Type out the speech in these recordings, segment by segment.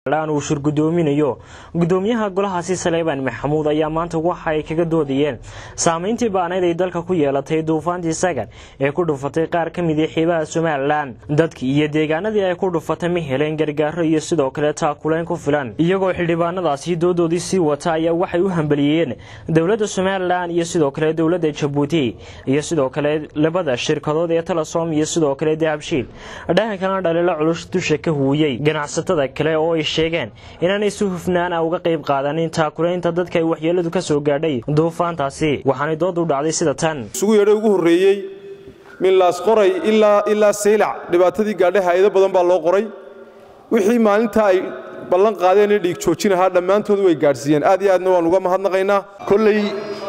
uu shurgudoominayo gudoomiyaha golahaasi saleebaan maxamuud ayaa maanta waxa ay kaga doodayeen saameyntii baanayd ay dalka ku yeelatay duufaantii sagan ee ku dhufatay qaar ka mid a xiibaha somalilan dadkii iyo deegaanadii ay ku dhufatay ma heleen gargaaro iyo sidoo kale taakuleyn ku filan iyagoo xildhibaanadaasi doodoodii sii wata ayaa waxay u hambaliyeen dowladda somalilan iyo sidoo kale dowladda jabuuti iyo sidoo kale labada shirkadood ee telesom iyo sidoo kale dahabshiil dhahankana dhaliilo culus dusha ka huuyey ganacsatada kale oo ay sheegeen inaanay si hufnaan a uga qayb qaadanin taakulaynta dadka ay waxyeeladu ka soo gaadhay duufaantaasi waxaanay dood u dhacday sida tan isugu yeedhay ugu horreeyey minlaas qoray ilaa ilaa saylac dhibaatadii gaadhay hay-ado badan baa loo qoray wixii maalintaa ay ballan qaadeen ee dhiig joojin ahaa dhammaantood way gaadhsiiyeen aad iyo aadna waan uga mahadnaqaynaa kolley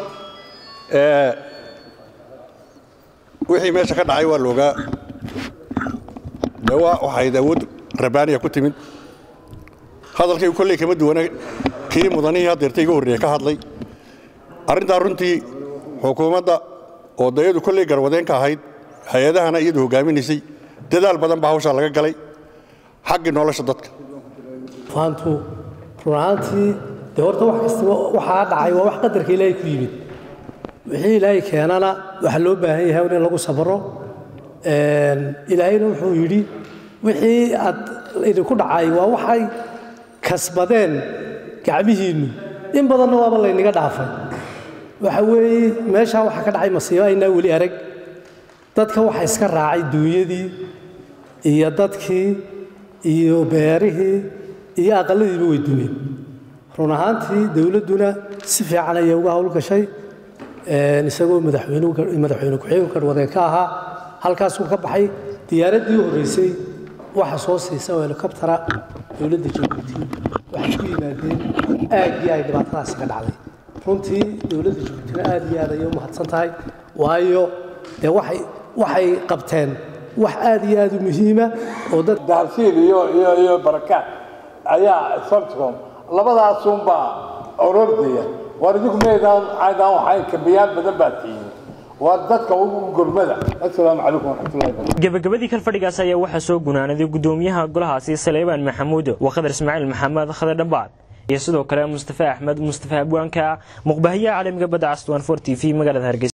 wixii meesha ka dhacay waa loogaa de waxayd awood rabaaniya ku timid hadalkaygu kolley kama duwana kii mudanihii hadeerta iga horreeya ka hadlay arrintaa runtii xukuumadda oo dayadu kolley garwadeenka ahayd hay-adahana iyadu hoggaaminaysay dadaal badan baa hawshaa laga galay xaggii nolosha dadka faantu run ahaantii dee horta wax kastaba waxaa dhacay waa wax qadarka ilaahay ku yimid wixii ilaahay keenana waxaa loo baahan yahay in lagu sabro ilaahayna wuxuu yidhi wixii aad idinku dhacay waa waxay kasbadeen gacmihiinnu in badanna waaba laynaga dhaafay waxa weeye meeshaa waxaa ka dhacay masiibo aynaa weli arag dadka waxa iska raacay duunyadii iyo dadkii iyo beerihii iyo aqalladiiba way dumeen run ahaantii dowladduna si fiican ayay uga howlgashay isagoo madaxweyne ku-xigeenka garwadeen ka ahaa halkaasuu ka baxay diyaaraddii u horreysay waxa soo siisa oo helikobtara dowladda jabuuti waxay ku yimaadeen aaggii ay dhibaatadaasi ka dhacday runtii dowladda jabuutina aad iyo aad ayay u mahadsan tahay waayo dee waxay waxay qabteen wax aad iyo aad u muhiima oo dad dahabsiil iyo iyo iyo barakaad ayaa somticom labadaasunbaa orordaya waar idinku meydaan caydaan waxay kabiyaad badan baa tihiin waa dadka ugu gurmada assalaamu calaykum waraxmatullahi barakatu gabagabadii kalfadhigaas ayaa waxaa soo gunaanaday gudoomiyaha golahaasi saleebaan maxamuud wakadar ismaaciil maxamed khadar dhambaad iyo sidoo kale mustafa axmed mustafa abwaanka muqbahiyaha caalamiga badda castwan for t v magaalada hargeysa